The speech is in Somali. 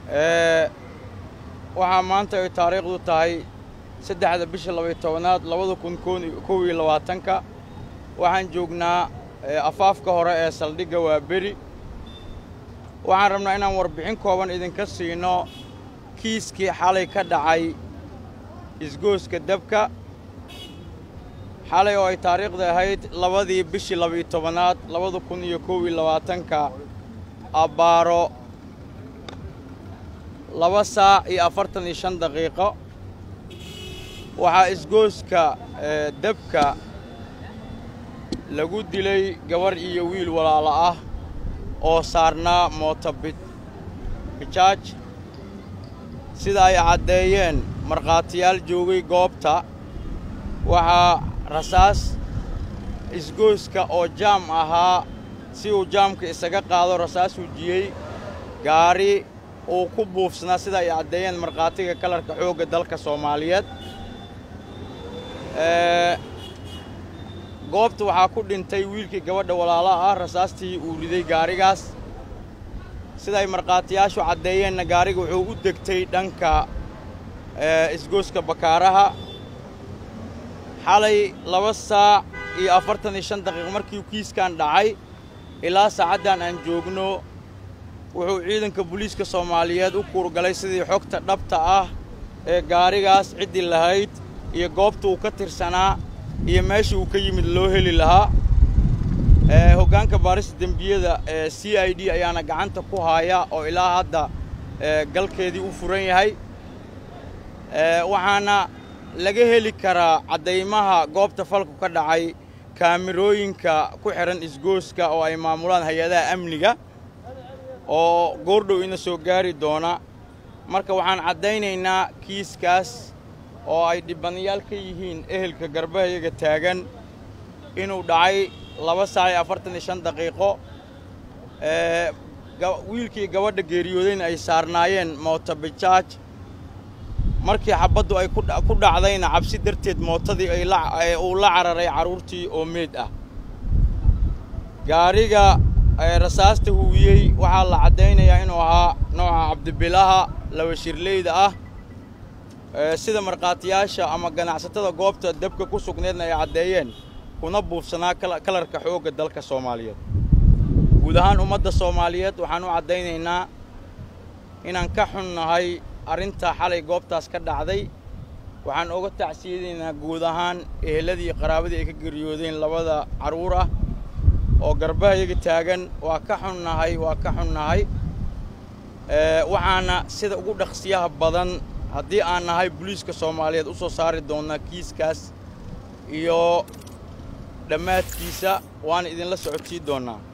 waxaa maanta ay taariikhdu tahay saddexda bisha labaiy tobanaad labada kun kow iyo labaatanka waxaan joognaa afaafka hore ee saldhigga waa beri waxaan rabnaa inaan warbixin kooban idinka siino kiiskii xalay ka dhacay isgooska dabka xalay oo ay taariikhda ahayd labadii bishii labaiyo tobanaad labada kun iyo kow iyo labaatanka abbaaro laba saac iyo afartan iyo shan daqiiqo waxaa isgooska dabka lagu dilay gabarh iyo wiil walaalo ah oo saarnaa mooto bijaaj sida ay caddeeyeen markhaatiyaal joogay goobta waxaa rasaas isgooska oo jaam ahaa si uu jaamka isaga qaado rasaas wujiyey gaari uu ku buufsanaa sida ay caddeeyeen markhaatiga kalarka xoogga dalka soomaaliyeed goobta waxaa ku dhintay wiilkii gabadha walaalaha ah rasaastii uu riday gaarigaas sida ay markhaatiyaashu caddeeyeenna gaariga wuxuu u degtay dhanka isgooska bakaaraha xalay laba saac iyo afartan iyo shan daqiiq markii kiiskan dhacay ilaa saacaddan aan joogno wuxuu ciidanka booliiska soomaaliyeed u kuurgalay sidii xogta dhabta ah ee gaarigaas ciddii lahayd iyo goobta uu ka tirsanaa iyo meesha uu ka yimid loo heli lahaa hoggaanka baarista dembiyada ee c i d ayaana gacanta ku haaya oo ilaa hadda galkeedii u furan yahay waxaana laga heli karaa caddaymaha goobta falku ka dhacay kaamirooyinka ku xidhan isgooska oo ay maamulaan hay-adaha amniga oo goordhow ina soo gaari doona marka waxaan caddaynaynaa kiiskaas oo ay dhibanayaal ka yihiin ehelka garbahayaga taagan inuu dhacay laba saac iyo afartan iyo shan daqiiqo wiilkii gabadha geeriyoodayna ay saarnaayeen mootobijaaj markii xabaddu ay ku dhacdayna cabsi darteed mootadii uu la cararay carruurtii oo meed ah gaariga rasaasta huwiyey waxaa la caddaynayaa inuu ahaa nooca cabdibilaha laba shirleyda ah sida markhaatiyaasha ama ganacsatada goobta dabka ku sugneedna ay caddeeyeen kuna buufsanaa kalarka xoogga dalka soomaaliyeed guud ahaan ummadda soomaaliyeed waxaan u caddaynaynaa inaan ka xunnahay arrintaa xalay goobtaas ka dhacday waxaan oga tacsiyadaynaa guud ahaan eheladii iyo qaraabadii ay ka geriyoodeen labada carruur ah oo garbahayaga taagan waa ka xunnahay waa ka xunnahay waxaana sida ugu dhaqsiyaha badan haddii aan nahay booliiska soomaaliyeed u soo saari doonnaa kiiskaas iyo dhammaadkiisa waana idinla socodsii doonnaa